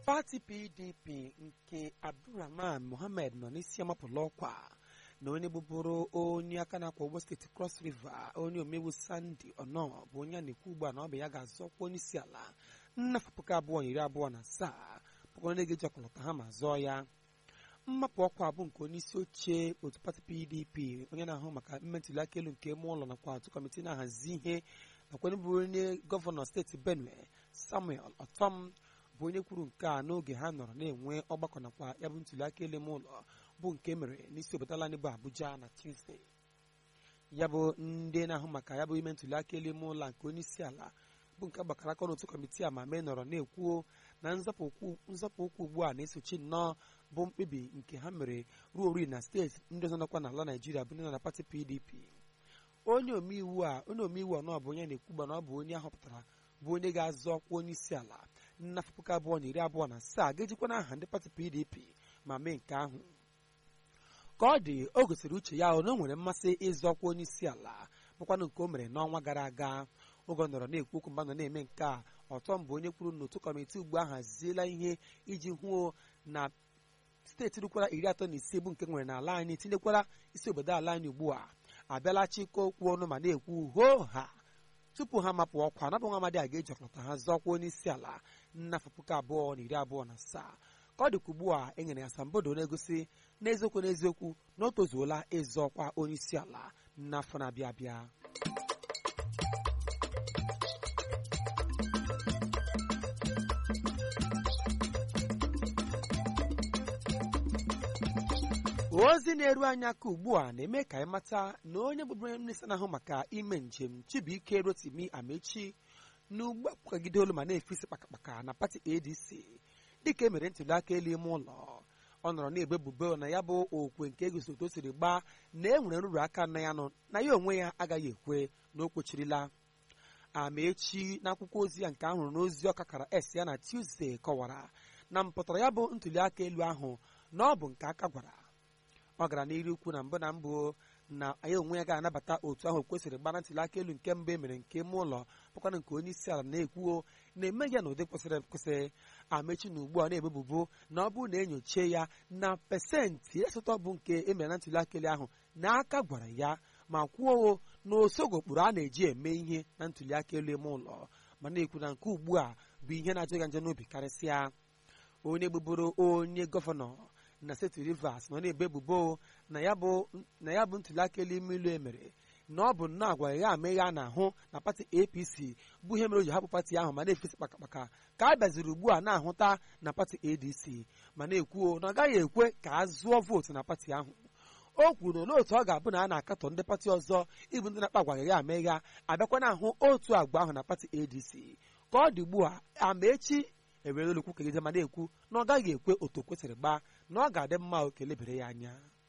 pati pdp nke abdulrahman mohammed nọ n'isi amapụla ọkwa na onye bụbụrụ onye aka na-akwa ụgbọ steeti cross river onye omegbu sandi ọnọ bụ onye a na-ekwu ugbu a na ọ bụ ya ga-azọkwa onye isi ala nnafọ puku abụọ na iri abụọ na asaa bụkwa onye ga-eji ọkọlọta ha ma zọọ ya mmapụ ọkwa bụ nke onye isi oche otu pati pdp onye na-ahụ maka mmetụli aka elu nke ime ụlọ nakwa otu kọmitii na-ahazi ihe nakwa onye bụ onye gọvanọ steeti benue samuel ọtọm bụ onye kwuru nke a n'oge ha nọrọ na-enwe ọgbakọ nakwa ya bụ ntuli aka elu ime ụlọ bụ nke mere n'isi obodo ala anyị bụ abuja na tuzdee ya bụ ndị na-ahụ maka ya bụ ime ntuli aka elu ime ụlọ nke onye isi ala bụ nke gbakọrọ aka n'otu kọmitii a ma mee nọrọ na-ekwuo na nzọpụ ụkwụ ugbu a na-esochi nnọọ bụ mkpebi nke ha mere ruo ori na steeti ndị ọzọ nọkwa n'ala naijiria bụ ndị nọ na pati pdp onye omeiwu a onye omeiwu ọnọ bụ onye na-ekwugba na ọ bụ onye ahọpụtara bụ onye ga-azọ ọkwa onye isi ala n'afọ puku abụọ na iri abụọ na asaa ga-ejikwa n'aha ndị pati pdp ma mee nke ahụ ka ọ dị o gosiri uche ya na o nwere mmasị ịzọ ọkwa onye isi ala bụkwanụ nke o mere n'ọnwa gara aga oge ọ nọrọ na-ekwu okwu mgbe nọ na-eme nke a ọtọm bụ onye kwuru n'otu kọmitii ugbu a haziela ihe iji hụo na steeti rukwara iri atọ na ise bụ nke nwere n'ala anyị tinyekwara isi obodo ala anyị ugbu a abịala chịkọ okwu ọnụ ma na-ekwu hoo ha tupu ha mapụ ọkwa nabụ nwa amadi a ga-eji ọkọlọta ha zọọkwa onye isi ala nnafọ puku abụọ na iri abụọ na asaa ka ọ dịka ugbu a e nyere ya asambodo na-egosi n'eziokwu n'eziokwu na o tozuola ịzọ ọkwa onye isi ala n'afọ na-abịa abịa ozi na-eru anyị aka ugbu a na-eme ka anyị mata na onye bụbu onye minista na-ahụ maka ime njem chibuike rotimi amechi na ugbu a kwagide olu ma na-efesi kpakakpaka na pati adc dịka e mere ntuli aka elu ime ụlọ ọ nọrọ na-ebe ebubo na ya bụ okwe nke egosi otu o siri gbaa na e nwere nrụrụ aka na ya nọ na ya onwe ya agaghị ekwe na o kpochirila amechi n'akwụkwọ ozi ya nke ahụrụ n'ozi ọka kara es ya na tuzdee kọwara na mpụtara ya bụ ntuli aka elu ahụ na ọ bụ nke aka gwara ọ gara n'iru ukwu na mbụ na mbụ na ya onwe ya ga-anabata otu ahụ kwesịrị gbara ntuli aka elu nke mbụ emere nke ime ụlọ bụkwana nke onye isi ala na-ekwuo na-emeghị ya n'ụdị kwesịrị ekwesị amechi na ugbu a na-ebebubo na ọ bụrụ na enyochie ya na pesentị asatọ bụ nke emere na ntuli aka elu ahụ na aka gwara ya ma kwuo na osogo ụkpụrụ a na-eji eme ihe na ntuli aka elu ime ụlọ ma na-ekwu na nke ugbu a bụ ihe na-ajụ ya njọ n'obi karịsịa onye gbuburu onye gọvanọ na steeti rivers nọ na-ebe ebubo na ya bụ ntuli aka elu ime ilu emere na ọ bụ nnọọ agwa ya ame ya na-ahụ na pati apc bụ ihe mere o ji hapụ pati ahụ ma na-efesi kpakakpaka ka a bịaziri ugbu a na-ahụta na pati adc ma na-ekwuo na ọ gaghị ekwe ka a zụọ vootu na pati ahụ o kwuru na otu ọ ga-abụ na a na-akatọ ndị pati ọzọ ịbụ ndị na-akpa agwa ya ame ya abịakwa na-ahụ otu agwa ahụ na pati adc ka ọ dị ugbu a amaechi ewere olukwu kegide ma na-ekwu na ọ gaghị ekwe otu kwesịrị gbaa na ọ ga-adị mma oke lebere ya anya